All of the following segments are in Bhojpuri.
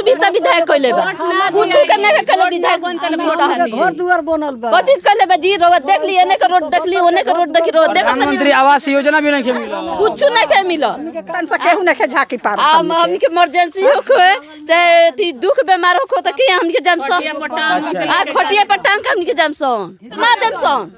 सुविधा विधायक कइले बा कुछ के नहीं कइले विधायक घर दुआर बनल बा कोची कइले बा जी रोड देख ली एने के रोड देख ली ओने के रोड देख ली रोड देख प्रधानमंत्री आवास योजना भी नहीं मिला कुछ नहीं के मिलल तन से केहू नहीं के झाकी पार आ हमनी के इमरजेंसी हो को चाहे थी दुख बीमार हो को त के हमनी के जाम सन आ खटिया पर टांग के हमनी के जाम सन ना देम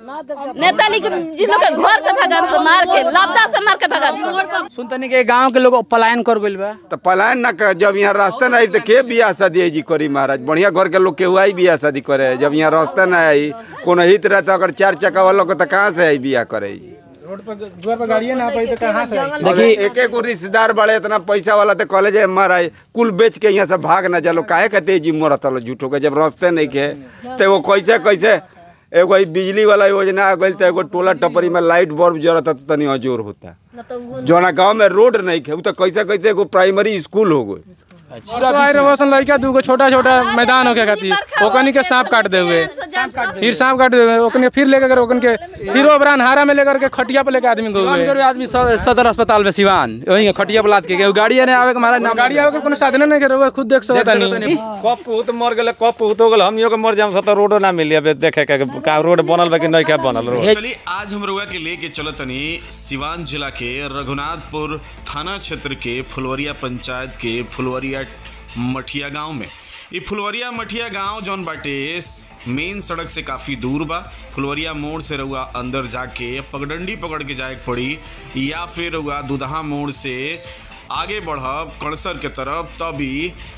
सन नेताली के जी लोग के घर से भगाम से मार के लबदा से मार के भगाम सन सुनतनी के गांव के लोग पलायन कर गइल बा तो पलायन ना कर जब यहाँ रास्ता ना आई तो के बियाह शादी है जी करी महाराज बढ़िया घर के लोग केहू आई बियाह शादी करे जब यहाँ रास्ता ना आई कोनो हित रहता अगर चार चक्का वालों को तो कहाँ से आई बियाह करे रोड पर दुआर पर गाड़िए ना पाई तो कहाँ से आई? देखिए एक एक रिश्तेदार बड़े इतना पैसा वाला तो कॉलेज है महाराज कुल बेच के यहाँ से भाग ना चलो काहे कहते जी मरत लो झूठो के जब रास्ते नहीं के तो वो कैसे कैसे एगो ई बिजली वाला योजना आ गई तो एगो टोला टपरी में लाइट बल्ब जरत तो तनी अजोर होता जोना गांव में रोड नहीं खे उ तो कैसे कैसे एगो प्राइमरी स्कूल हो गई परसों आए रहे वसन लड़का दूगो छोटा छोटा मैदान होके खातिर ओकनी के सांप काट दे हुए फिर सांप काट दे हुए ओकनी फिर लेकर के ओकन के फिर ओबरान हारा में लेकर के खटिया पे लेके आदमी गए हुए करो आदमी स- सदर अस्पताल में सिवान वही खटिया पर लाद के गए गाड़ी ने आवे के महाराज नाम गाड़ी आवे के कोनो साधन नहीं करे खुद देख सकता नहीं कब पुत मर गेले कब पुत हो गेल हमियो के मर जाम सत रोडो ना मिली अब देखे के का रोड बनल बा कि नहीं का बनल रोड चलिए आज हम रुआ के लेके चलो तनी सिवान जिला के रघुनाथपुर थाना क्षेत्र के फुलवरिया पंचायत के फुलवरिया मठिया गांव में ये फुलवरिया मठिया गांव जौन बाटे मेन सड़क से काफ़ी दूर बा फुलवरिया मोड़ से रहुआ अंदर जाके पगडंडी पकड़ के जाए के पड़ी या फिर रहुआ दुदहा मोड़ से आगे बढ़ब कणसर के तरफ तभी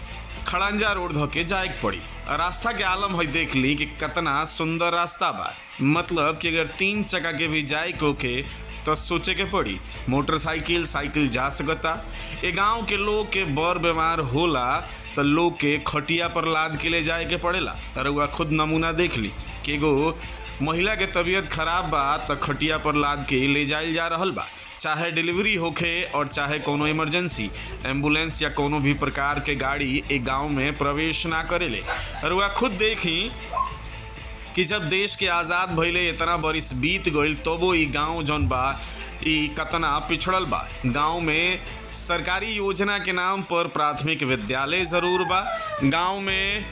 खड़ंजा रोड धोके जाए के पड़ी रास्ता के आलम है देख ली कि कितना सुंदर रास्ता बा मतलब कि अगर तीन चक्का के भी जाए को के तो सोचे के पड़ी मोटरसाइकिल साइकिल जा सकता ए गांव के लोग के बर बीमार होला तो लोग के खटिया पर लाद के ले जाए के पड़ेला रउआ खुद नमूना देख ली कि एगो महिला के तबीयत खराब बा तो खटिया पर लाद के ले जाइल जा रहल बा चाहे डिलीवरी होखे और चाहे कोनो इमरजेंसी एम्बुलेंस या कोनो भी प्रकार के गाड़ी एक गांव में प्रवेश ना करेले रुआ खुद देखी कि जब देश के आज़ाद भइले इतना बरिस बीत गईल तबो ई गांव जौन बा ई कतना पिछड़ल बा गांव में सरकारी योजना के नाम पर प्राथमिक विद्यालय ज़रूर बा गांव में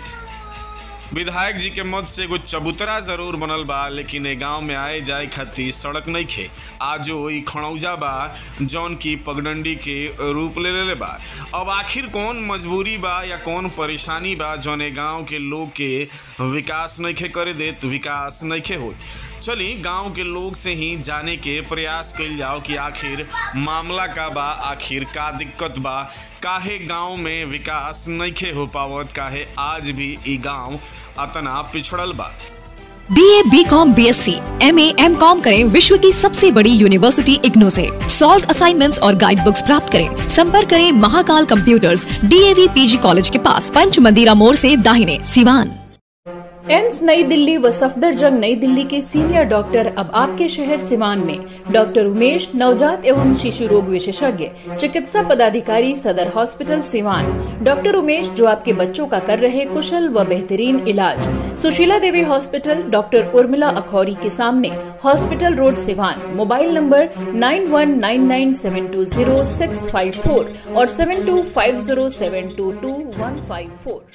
विधायक जी के मत से एगो चबूतरा जरूर बनल बा लेकिन ए गांव में आए जाए खातिर सड़क नहीं खे आजो ई खड़ौजा बा जौन की पगडंडी के रूप ले लेले बा अब आखिर कौन मजबूरी बा या कौन परेशानी बा जौन ए गांव के लोग के विकास नहीं खे करे देत विकास नहीं खे हो चली गांव के लोग से ही जाने के प्रयास कइल जाओ कि आखिर मामला का बा आखिर का दिक्कत बा काहे गांव में विकास नइखे हो पावत काहे आज भी ई गांव अतना पिछड़ल बा B A B com B S C M A M com करें विश्व की सबसे बड़ी यूनिवर्सिटी इग्नू से सॉल्व असाइनमेंट्स और गाइड बुक्स प्राप्त करें संपर्क करें Mahakal computers DAV PG college के पास पंच मंदिरा मोड़ से दाहिने सिवान एम्स नई दिल्ली व सफदरजंग नई दिल्ली के सीनियर डॉक्टर अब आपके शहर सिवान में डॉक्टर उमेश नवजात एवं शिशु रोग विशेषज्ञ चिकित्सा पदाधिकारी सदर हॉस्पिटल सिवान डॉक्टर उमेश जो आपके बच्चों का कर रहे कुशल व बेहतरीन इलाज सुशीला देवी हॉस्पिटल डॉक्टर उर्मिला अखौरी के सामने hospital road Siwan mobile number nine one nine nine seven two zero six five four और seven two five zero seven two two one five four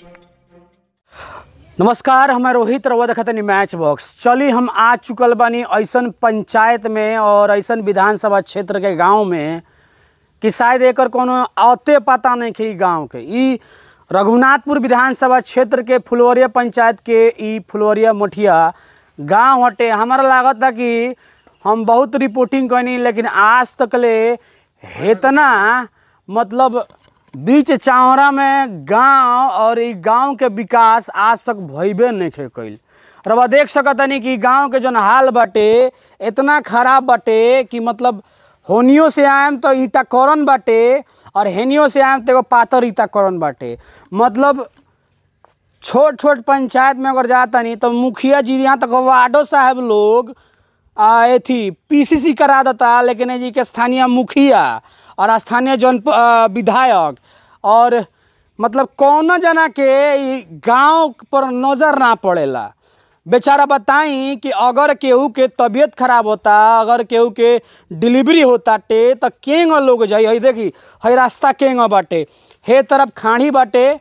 नमस्कार हमें रोहित रउआ देखतनी मैच बॉक्स चली हम आ चुकल बानी ऐसन पंचायत में और ऐसन विधानसभा क्षेत्र के गांव में कि शायद एकर कोनो अते पता नहीं कि गांव के ई रघुनाथपुर विधानसभा क्षेत्र के फुलवरिया पंचायत के ई फुलवरिया मठिया गांव हटे हमारा लागत था कि हम बहुत रिपोर्टिंग कैनी लेकिन आज तक ले हेतना मतलब बीच चावड़ा में गांव और ई गांव के विकास आज तक भइबे नहीं खे कइल रवा देख सकतनी कि गांव के जौन हाल बाटे इतना खराब बाटे कि मतलब होनियो से आएम तो ईटा करन बाटे और हेनियो से आएम तो एगो पातर ईटा करन बाटे मतलब छोट छोट पंचायत में अगर जाता नहीं तो मुखिया जी यहाँ तक वार्डो साहब लोग आ, एथी पीसीसी करा देता लेकिन ये जी के स्थानीय मुखिया और स्थानीय जन आ, विधायक और मतलब कौन जना के ई गांव पर नज़र ना पड़ेला बेचारा बताई कि अगर केहू के तबीयत खराब होता अगर केहू के डिलीवरी होता टे तो केंग लोग जाई हई देखी हई रास्ता केंग बाटे हे तरफ खाड़ी बाटे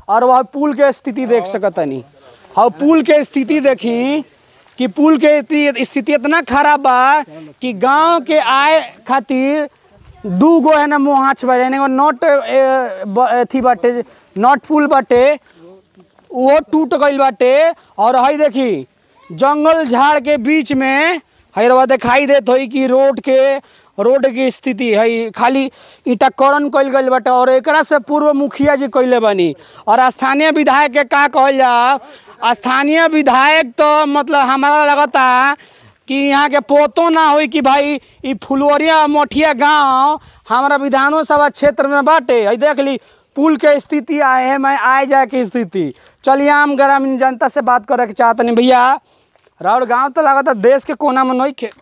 और वह पुल के स्थिति देख सकतनी और पुल के स्थिति देखी कि पुल के स्थिति स्थिति इतना खराब बा कि गांव के आय खातिर दू गो है ना मोहाच बा यानी नॉट अथी बाटे नॉट पुल बाटे वो टूट गईल बाटे और हई देखी जंगल झाड़ के बीच में हईरवा दिखाई देत होई कि रोड के रोड की स्थिति है खाली ईटाकरण कइल गईल बाटे और एकरा से पूर्व मुखिया जी कइले बानी और स्थानीय विधायक के का कहल जा स्थानीय विधायक तो मतलब हमारा लगता कि यहाँ के पोतो ना होई कि भाई ई फुलवरिया मोठिया गांव हमारा विधानसभा क्षेत्र में बाटे है देख ली पुल के स्थिति आए हैं मैं आए जाए की स्थिति चलिए हम ग्रामीण जनता से बात करे के चाहते नहीं भैया राउर गांव तो लगता देश के कोना में नहीं खे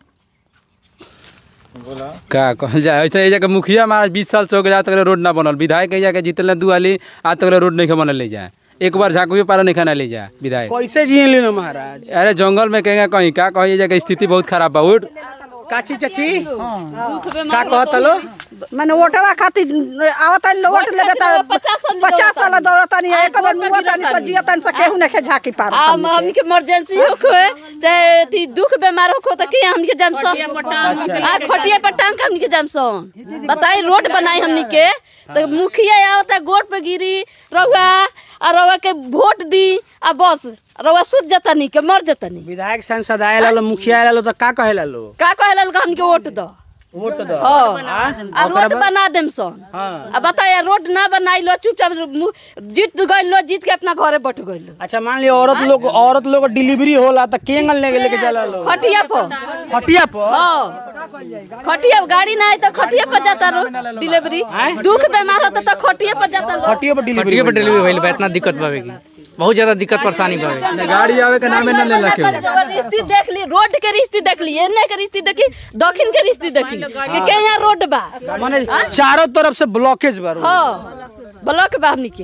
का कहल जाए ऐसे एजा के मुखिया महाराज बीस साल से हो गए आज तक रोड ना बनल विधायक एजा के जीतल दू आली आज तक रोड नहीं बनल ले जाए एक बार झाँकुए पारा नहीं खाना ले जाए विधायक कैसे जिए लेनो महाराज अरे जंगल में कहेंगे कहीं का कही एजा के स्थिति बहुत खराब बा उठ काची चाची का कहत लो मैंने वोटवा खातिर आवत लो वोट लेबे त पचास साल दौड़त नहीं एक बार मुआ तनी से जिया तनी से केहू नहीं झाकी पार आ हमनी के इमरजेंसी हो कोई चाहे ती दुख बीमार हो तो के हमनी के जमसन आ खटिया पर टांग के हमनी के जमसन बताई रोड बनाई हमनी के तो मुखिया आवता गोट पे गिरी रहुआ आ रहुआ के वोट दी आ बस रहुआ सुत जता नहीं के मर जता नहीं विधायक सांसद आए लो मुखिया आए लो तो का कहे लो का कहेला हमनी के वोट दो वोट दो हाँ आ रोड बना देम सन आ बताया रोड ना बनाई लो चुपचाप मु- जीत गइल लो जीत के अपना घरे बैठ गइल लो अच्छा मान लियो औरत लोग औरत लोग डिलीवरी होला तो केंगल लेके लेके चला लो खटिया पर खटिया पर हाँ खटिया गाड़ी ना है तो खटिया पर जाता रो डिलीवरी दुख बीमार होता तो खटिया पर जाता लो खटिया पर डिलीवरी खटिया पर डिलीवरी भइल बा इतना दिक्कत बावे की बहुत ज्यादा दिक्कत परेशानी बावे गाड़ी आवे के नामे ना ले लके रिश्ती देख ली रोड के रिश्ती देख ली एने के रिश्ती देखी दक्षिण के रिश्ती देखी कि के यहाँ रोड बा माने चारों तरफ से ब्लॉकेज बा रोड। हाँ ब्लॉक बा हमनी के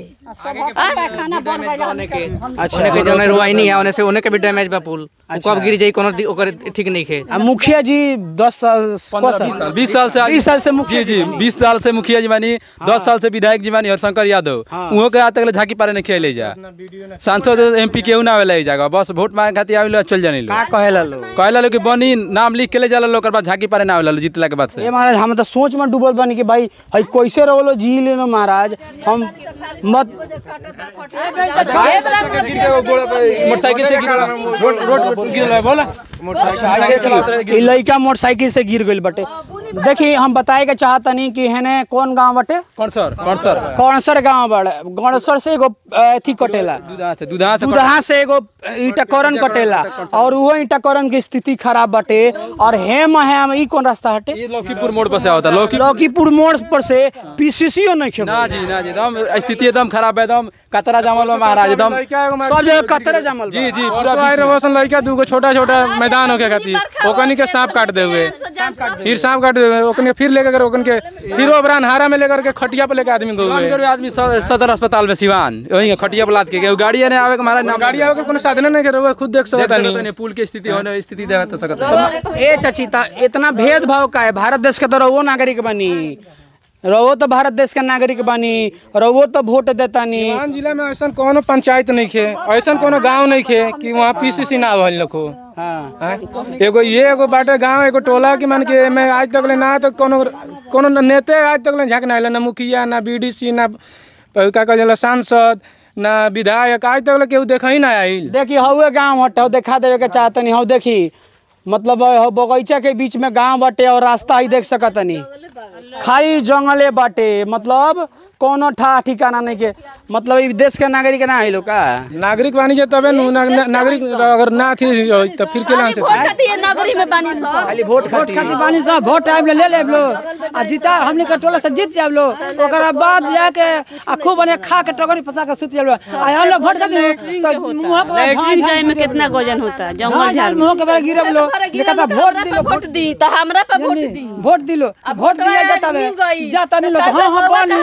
अच्छा ओने के जने रुआई नहीं है ओने से ओने के भी डैमेज बा पुल उ कब गिर जाई कोनो दि- ओकर ठीक नहीं खे आ मुखिया जी दस साल पंद्रह बीस साल बीस साल से बीस साल से मुखिया जी जी बीस साल से मुखिया जी मानी दस साल से विधायक जी मानी हरशंकर यादव उहो के आज तक ले झांकी पारे नहीं खेले जा सांसद एमपी केहू ना आवेला ई जगह बस वोट मांगे खातिर आवेला चल जाने लो का कहेला लो कहला लो कि बनी नाम लिख के ले जाला लो ओकर बाद झांकी पारे ना आवेला लो जीतला के बाद से ये महाराज हम तो सोच में डूबल बानी कि भाई हई कैसे रहो जी लेनो महाराज हम मत मोटरसाइकिल से गिर रोड रोड गिर बोला ई लइका मोटरसाइकिल से गिर गइल बटे देखी हम बताए के चाहतनी कि हेने कौन गांव बटे कौन सर कौन सर कौनसर गांव बड़े गणसर से एगो अथी कटेला दूधा से दूधा से दूधहा से एगो ईटाकरण कटेला और वो ईटाकरण की स्थिति खराब बटे और हेम हेम ई कौन रास्ता हटे ये लौकीपुर मोड़ पर से आवता लौकी लौकीपुर मोड़ पर से पीसीसीओ नहीं खेबो ना जी ना जी एकदम स्थिति एकदम खराब है एकदम कतरा जामल बा महाराज एकदम सब जगह कतरे जमल बा। जी जी पूरा पूरा आए रहो सन लड़का दूगो छोटा छोटा मैदान होके खातिर ओकनी के सांप काट दे हुए फिर सांप काट दे हुए ओकनी फिर लेकर ओकन के फिर ओबरान हारा में लेकर के खटिया पे लेके आदमी गए सिवान के आदमी स- सदर अस्पताल में सिवान वही के खटिया पर लाद के गए गाड़ी ने आवे के महाराज नाम गाड़ी आवे के कोनो साधन नहीं करे खुद देख देख सकता सकते नहीं नहीं पुल की स्थिति होने स्थिति देख तो सकते ए चाची ता इतना भेदभाव का है भारत देश के तो रहो नागरिक बनी रहो तो भारत देश का नागरिक बनी रहो तो वोट देतानी सिवान जिला में ऐसा कोनो पंचायत नहीं खे ऐसा कोनो गांव नहीं खे कि वहाँ पीसीसी ना भइल लखो हाँ हाँ? एगो ये एगो बाटे गांव एगो टोला की मान के मैं आज तक ले ना तो कोनो कोनो नेते आज तक ले झाँक ना आइल ना मुखिया ना बीडीसी ना का कहल जाला सांसद ना विधायक आज तक ले केहू देखा ही ना आइल देखी हवे गांव हटे हौ देखा देवे के चाहतनी हौ देखी मतलब हौ बगीचा के बीच में गांव बाटे और रास्ता ही देख सकतनी खाली जंगले बाटे मतलब कोनो ठा ठिकाना नहीं के मतलब ई देश के नागरिक ना आइलो का नागरिक बानी जे तबे नु ना, ना, नागरिक अगर ना थी तो फिर के लान से वोट खातिर ये नगरी में बानी सब खाली वोट वोट खातिर बानी सब वोट टाइम ले ले लेब लो आ जीता हमनी के टोला से जीत जाब लो ओकरा बाद जाके आ खूब बने खा के टगरी फंसा के सुत जाब लो आ हम लोग वोट खातिर तो मुंह के लैट्रिन जाए में कितना गोजन होता है जंगल झाड़ में मुंह के बारे गिरब लो देखा था वोट दिलो वोट दी तो हमरा पे वोट दी वोट दिलो अब वोट दिया वोटवा जाता मिल है गई। जाता नहीं तो लोग कैसे हाँ हम होगा बनी कहाँ से हम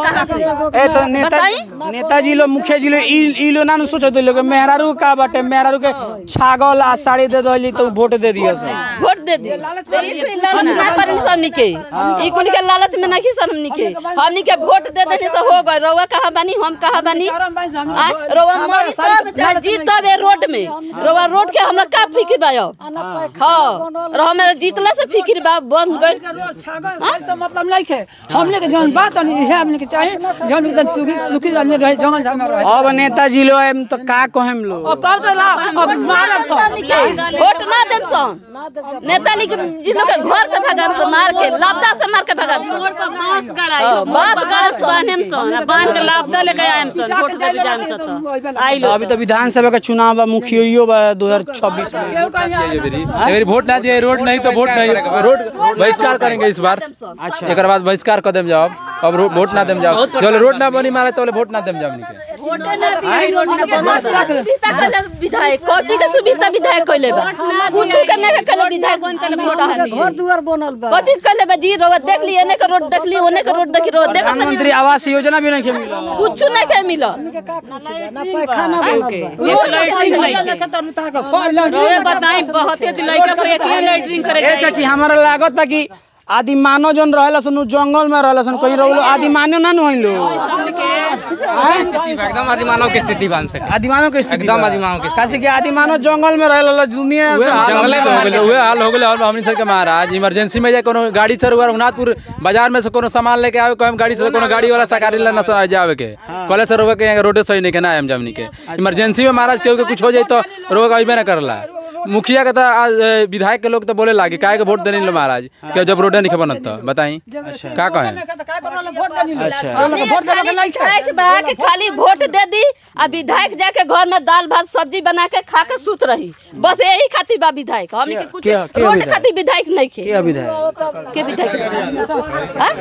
ए तो नेता नेताजी लोग मुखिया जी लोग ई ई लोग ना नु सोचत लोग कि मेहरारू का बाटे मेहरारू के छागल आ साड़ी दे दली तो वोट दे दियो सब वोट दे दी ई कुल लालच ना करी हमनी के ई कुल के लालच में नहीं सन हमनी के हमनी के वोट दे देने से हो गए रउआ कहाँ बानी हम कहाँ बानी आ, रउआ मरी सब चाहे जीत तब ए रोड में रउआ रोड के हमरा का फिक्र बा अब हाँ और हमें जीतला से फिक्र बा बन गइल से मतलब नहीं है हमने के जौन बात है इहे हमने के चाहे जौन एकदम सुखी सुखी आदमी रहे जंगल झाड़ में रहे अब नेताजी लोग एम तो का कहेम लोग अब कब से ला अब मारब सब हमनी के वोट ना देम सन नेताली के जी लोग के घर से भगाम से मार के लापता से मार के भगाम सन बांस गड़ाई हाँ, बांस गड़ाई सन। बांधेम सन आ बांध के लापता लेके आएम सन वोट देवे जाम सन आई लो अभी तो विधानसभा का चुनाव बा मुखियो बा 2026 में अगर वोट ना दिए रोड नहीं तो वोट नहीं रोड बहिष्कार करेंगे इस बार अच्छा एक बार बहिष्कार कर देम जाओ अब रो- वोट ना देम जाओ जब रोड ना बनी मारे तो वोट ना देम जाओ हमनी के वोटे ना सुविधा कइले विधायक कोची के सुविधा विधायक कइले बा कुछ के नहीं कइले विधायक सुविधा घर दुआर बनल बा कोची कइले बा जी रोड देख ली एने के रोड देख ली ओने के रोड देख रोड देख प्रधानमंत्री आवास योजना भी नहीं मिला कुछ नहीं के मिला ना पैखाना बनल बा रोड रोए बताई बहुत ही लड़का को एक ही लेटरिंग करे ए चाची हमारा लागत था कि आदिमानव जन रहेला सन उ जंगल में रहेला सन कहीं रहो आदिमानव ना नु होइलो एकदम आदिमानव की स्थिति बन सके आदिमानव के स्थिति एकदम आदिमानव की कासे कि आदिमानव जंगल में रहेला दुनिया उहे से हाल जंगले हमनी के हो गेलै उहे हाल हो गेलै और हमनी सबके महाराज इमरजेंसी में जाए कोनो गाड़ी से रुआ रघुनाथपुर बाजार में से कोनो सामान लेके आवे कोई गाड़ी से कोनो गाड़ी वाला सरकारी ला न सुना जावे के कॉलेज से रुआ के यहाँ रोड सही नहीं के ना आम जमनी के इमरजेंसी में महाराज केहू के कुछ हो जाए तो रुआ के अइबे ना करला मुखिया के तो आज, ए, विधायक के लोग तो बोले लागे काहे के वोट देने लो महाराज के जब रोडे नहीं बनत तो बताई का कहें अच्छा हमने विधायक बा के खाली वोट दे दी आ विधायक जाके घर में दाल भात सब्जी बना के खा के सुत रही बस यही खातिर बा विधायक हमने के कुछ क्या- क्या रोड विधायक? खातिर विधायक नहीं खे के विधायक के विधायक हाँ?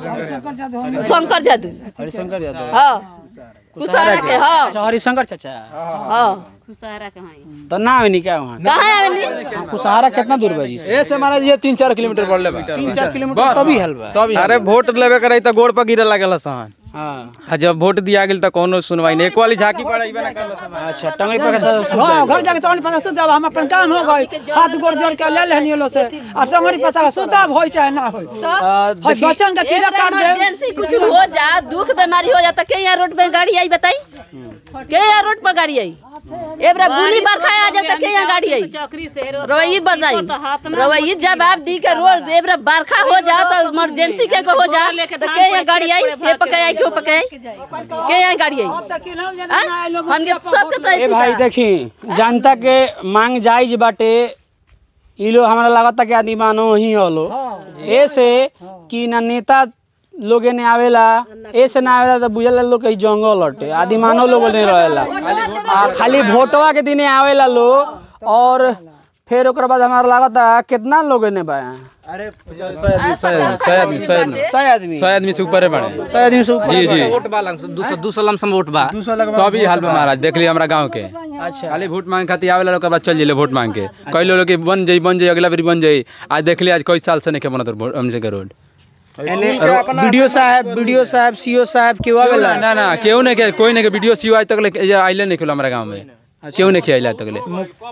शंकर जादू हरिशंकर यादव हाँ कुसारा के हाँ अच्छा हरिशंकर चाचा हाँ खुसारा के हई तो ना आवे क्या वहाँ कहाँ आवेनी कुसहारा कितना दूर बा जी से ए से महाराज ये तीन चार किलोमीटर पड़ ले बा तीन चार किलोमीटर तभी हल बा तभी अरे वोट लेवे करे तो गोड़ पर गिरे लागल सन हाँ आ जब वोट दिया गेल तो कोनो सुनवाई नहीं एक वाली झाकी पड़ेबे ना करल अच्छा टंगड़ी पर कैसे सुत हाँ जाएगा? घर जाके तोहनी पता सुत जाब हम अपन काम हो गई हाथ गोड़ जोड़ के ले लेहनी लो से आ टंगड़ी पसा सुताब होई चाहे ना होई आ, हई बच्चन के कीड़ा काट दे इमरजेंसी कुछ हो जा दुख बीमारी हो जाता के यहाँ रोड पे गाड़ी आई बताई के यहाँ रोड पर गाड़ी आई एबरा गुली बरखा आ जाता के यहाँ गाड़ी आई चौकरी से रो- रवैई बताई तो हाथ में रवैई जवाब दी के रोड एबरा बरखा हो जा तो इमरजेंसी के हो जा तो के यहाँ गाड़ी आई हे पके आई क्यों पके आई के यहाँ गाड़ी आई हाँ? हमके सबके तो ए भाई देखी जनता के मांग जायज बाटे ई लोग हमरा लागता कि आदमी मानो ही हलो ऐसे कि ना नेता लोगे ने आवेला ऐसे ना आवेला तो बुझला लोग कहीं जंगल हटे आदि मानव लोग नहीं रहेला आ खाली भोटवा के दिने आवेला लोग और फिर ओकर बाद हमारा लागता कितना लोग ने बा अरे सौ आदमी सौ आदमी सौ आदमी सौ आदमी सौ आदमी सौ आदमी से ऊपर बड़े सौ आदमी से ऊपर जी जी वोट बा दू सौ दू सौ लमसम वोट बा तो अभी हाल में महाराज देख लिया हमारा गांव के अच्छा खाली वोट मांग खातिर आवेला लोग के बाद चल जिले वोट मांग के कई लोग के बन जाई बन जाई अगला बार बन जाई आज देख लिया आज कई साल से नहीं के बनत रोड हमसे के रोड वीडियो साहब वीडियो साहब सीओ साहब क्यों आवेला ना ना केहू नहीं के कोई नहीं के वीडियो सी आज तक ले आइले नहीं खेलो हमारा गांव में केहू नहीं खेला तक ले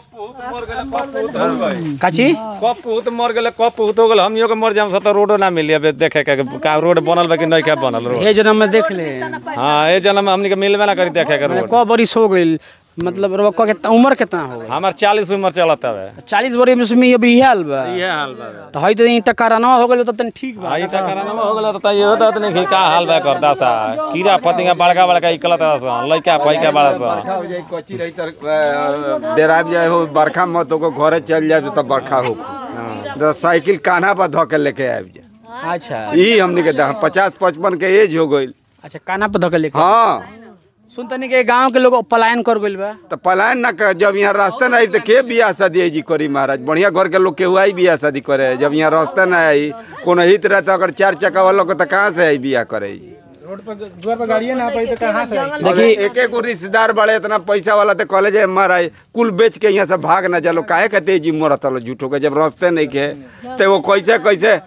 काची कब बहुत मर गेले कब बहुत हो गेल हमियो के मर जाम सत रोडो ना मिली अब देखे के का रोड बनल बा कि नहीं का बनल रोड ये जन्म में देख ले हाँ ए जन्म में हमनी के मिलबे ना करी देखे के रोड क बरिस हो गइल मतलब रउआ क कितना उम्र कितना हो गइल हमार चालीस उम्र चलत हवे चालीस बरिस में अभी इहे हाल बा इहे हाल बा तो हई तो ईटा करानवा हो गइल तो तनी ठीक बा आई त करानमा हो गेल त यो त नहीं का हाल बा करता सा कीड़ा फतिंगा बड़का बड़का इकलत रह लइका पैका बड़ा सा बरखा हो जाए कच्ची रही तर डेराब जाए हो बरखा मत हो घरे चल जाए तब बरखा हो तो साइकिल कान्हा पर धो के लेके आब जाए अच्छा ई हमनी के दह- पचास पचपन के एज हो गइल अच्छा काना पे धके लेके हाँ सुन तनी के गांव के लोग पलायन कर गइल बा तो पलायन ना कर जब यहाँ रास्ता ना आई तो के बियाह शादी जी करी महाराज बढ़िया घर के लोग के हुआ ही बियाह शादी करे जब यहाँ रास्ता ना आई कोनो हित रहता अगर चार चक्का वालों को तो कहाँ से आई बियाह करे रोड पर द्वार पर गाड़िए ना पाई तो कहाँ से आई? देखिए एक एक रिश्तेदार बड़े इतना पैसा वाला तो कॉलेज में महाराज कुल बेच के यहाँ से भाग ना चलो काहे कहते जी मोरत लो झूठो के जब रास्ते नहीं के तो वो कैसे कैसे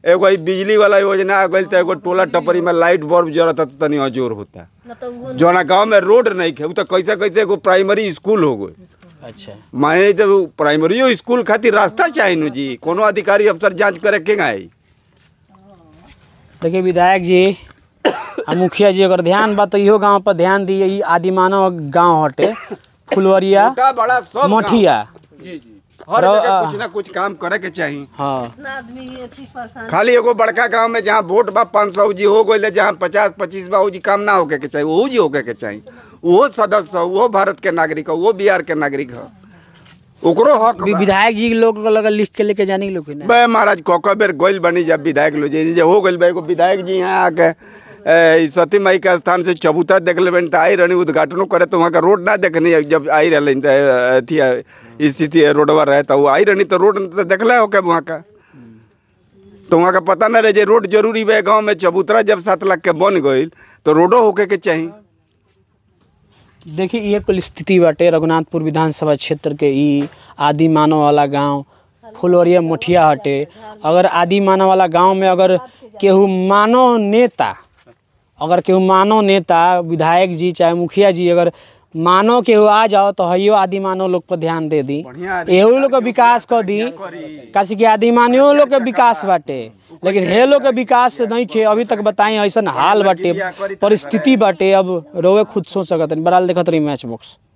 एगो ई बिजली वाला योजना आ गइल त एगो टोला टपरी में लाइट बल्ब जरत त तनी अजोर होता जौना गांव में रोड नहीं खे उ त कैसे कैसे एगो प्राइमरी स्कूल हो गई अच्छा माने जब प्राइमरी स्कूल खातिर रास्ता चाही नु जी कोनो अधिकारी अफसर जांच करे के आई देखिए विधायक जी आ मुखिया जी अगर ध्यान बा तो इहो गांव पर ध्यान दिए ई आदिमानव गांव हटे फुलवरिया छोटा बड़ा सब गाँव। मठिया हर रो- जगह आ- कुछ ना कुछ काम करे के चाही हाँ खाली एगो बड़का गांव में जहाँ वोट बा पाँच सौ जी हो गई जहाँ पचास पच्चीस बा उ जी काम ना होके के चाहिए वो जी होके के चाहिए वो सदस्य हो वो भारत के नागरिक हो वो बिहार के नागरिक हो ओकरो हक वि- बा। विधायक जी लोग को लगा लिख के लेके जाने के लोग के ना बे महाराज कोको बेर गोइल बनी जब विधायक लो जे जे हो गइल बा एगो विधायक जी यहाँ आके ए, ई सती माई के स्थान से चबूतरा देख ले बनी त आई रहनी उद्घाटनो करे तो वहाँ का रोड ना देखनी जब आई रहनी त अथी स्थिति रोडवा रहे तो वो आई रहनी तो रोड तो देखले हो के वहाँ का तो वहाँ का पता ना रहे जे रोड जरूरी बा गाँव में चबूतरा जब सात लाख के बन गइल तो रोडो होके के चाहिए देखिए ये कुल स्थिति बाटे रघुनाथपुर विधानसभा क्षेत्र के ई आदि मानव वाला गांव फुलवरिया मठिया हटे अगर आदि मानव वाला गांव में अगर केहू मानव नेता अगर केहू मानव नेता विधायक जी चाहे मुखिया जी अगर मानव केहू आ जाओ तो हइयो आदि मानव लोग पर ध्यान दे दी एहू लोग के विकास कर दी काशी के आदि मानव लोग के विकास बाटे लेकिन हे लोग के विकास नहीं खे अभी तक बताई ऐसा हाल बाटे परिस्थिति बाटे अब रोवे खुद सोच सकत बराल देखत रही मैच बॉक्स